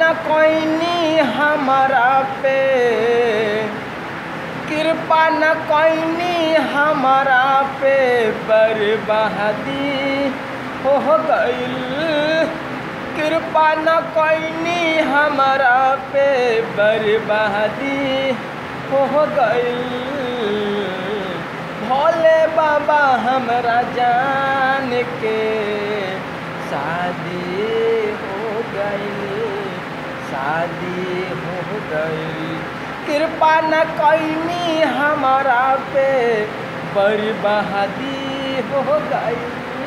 न कोइनी हमारा पे कृपा न कोइनी हमारा पे बर्बादी हो गइल कृपा न कोइनी हमारा पे बर्बादी हो गइल भोले बाबा हमरा जान के शादी हो गई शादी हो गई कृपा न कैनी हमारा पे बर्बादी हो गई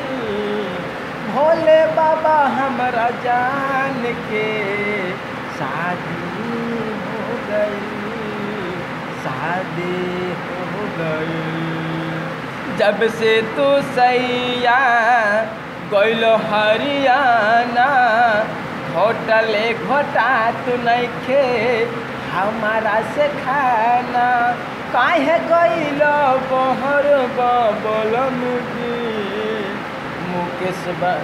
भोले बाबा हमरा जान के शादी हो गई शादी हो गई जब से तू सैया गइल हरियाणा होटले घोटा तू नइखे हमारा से खाना काहे गइल बहर बलम जी मुकेश बा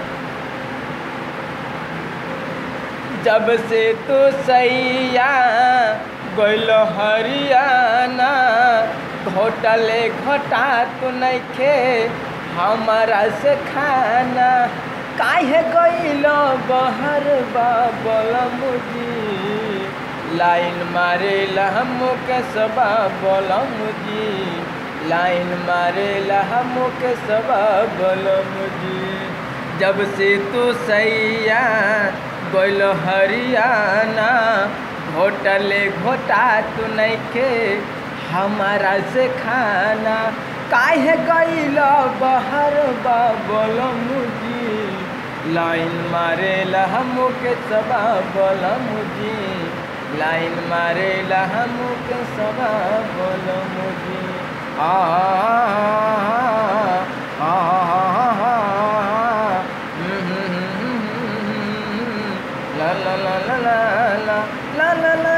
जब से तू सैया गइल हरियाणा घोटले घोटा तू नइखे हमारा से खाना काहे गइल बहर बलम जी लाइन मारेला मुके सबा बलम जी लाइन मारेला मुके सबा बलम जी जब से तू सैया गइल हरियाणा घोटले घोटा तू नइखे हमारा से खाना काहे गइल बहर बलम जी लाइन मारेला मुके सबा बलम जी लाइन मारेला मुके सबा बलम जी आ आ ला ला ला ला ला ला ला ला